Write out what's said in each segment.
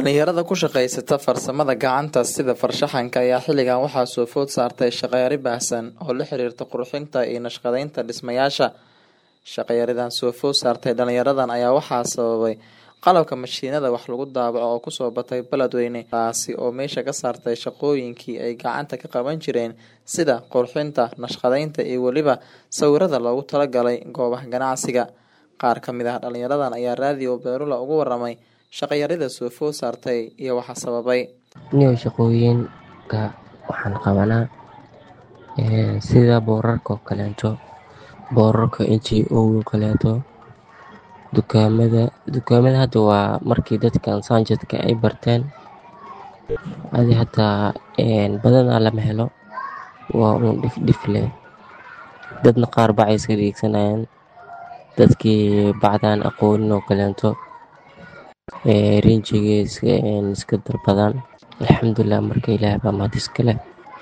dhalinyarada ku shaqaysata farsamada gacanta sida farshaxanka ayaa xilligan waxaa soo food saartay shaqayari baahsan oo la xiriirta qurxinta iyo nashqadeynta dhismayaasha shaqayaridan soo food saartay dhalinyaradan ayaa waxaa sababay qalabka mashiinada wax lagu daabaco oo kusoo batay beledweyne taasi oo meesha ka saartay shaqooyinkii ay gacanta ka qaban jireen sida qurxinta nashqadeynta iyo weliba sawirada loogu talagalay goobaha ganacsiga qaar ka mid ah dhalinyaradan ayaa raadiyo beerula ugu waramay shaqayarida soo food saartay iyo waxa sababay niyo shaqooyinka waxaan qabanaa sida boorarka oo kaleeto boorarka n g o kaleeto dukaamada dukaamada hadda waa markii dadkan saanjadka ay barteen adi hataa badanaa lama helo waa uun dhifdhif leh dadna qaar bacay iska dhiigsanayaan dadkii bacdaan aqoonin oo kaleeto rinjiga iska darbadaan alxamdulilah marka ilaah baa mahad iskaleh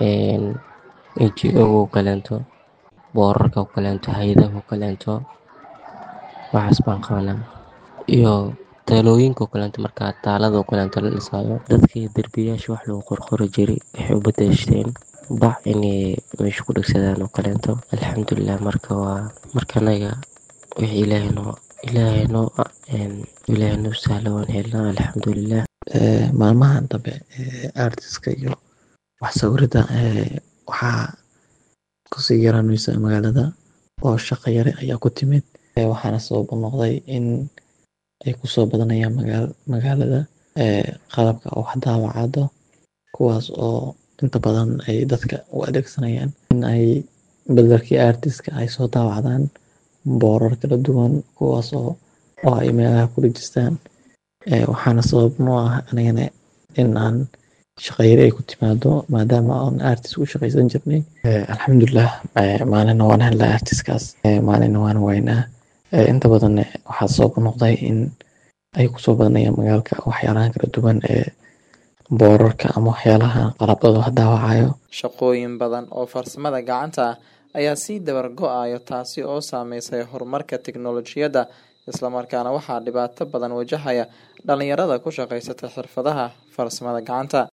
n g o oo kaleeto boorarka oo kaleeto hay-adaha oo kaleeto waxaas baan qabanaa iyo taalooyinka oo kaleeto markaa taalada oo kaleeto la dhisaayo dadkii derbiyaasha wax lagu qorqori jiray waxay u badashteen bac inay meesha ku dhegsadaan oo kaleeto alxamdulilah marka waa marka anaga wixii ilaahay noo ilaahay noo ilaahay noo sahla waan helnaa alxamdulilah maalmahan dambe artiska iyo wax sawirada waxaa kusii yaraaneysa magaalada oo shaqo yare ayaa ku timid waxaana sabab u noqday in ay kusoo badanayaan magaalada qalabka wax daawacado kuwaas oo inta badan ay dadka u adeegsanayaan in ay bedelkii artiska ay soo daawacdaan boorar kala duwan kuwaas oo oo ay meelaha ku dhejistaan waxaana sabab noo ah anigana in aan shaqayari ay ku timaado maadaama aan artist u shaqaysan jirnay alxamdulilah maalina waan helnaa artiskaas maalina waan waynaa inta badan waxaa sabab u noqday in ay kusoo badanayaan magaalka waxyaalahan kala duwan ee boorarka ama waxyaalaha qalabada wax daawacayo shaqooyin badan oo farsamada gacanta ah ayaa sii dabar go-ayo taasi oo saameysay horumarka tiknolojiyadda islamarkaana waxaa dhibaato badan wajahaya dhalinyarada ku shaqaysata xirfadaha farsamada gacanta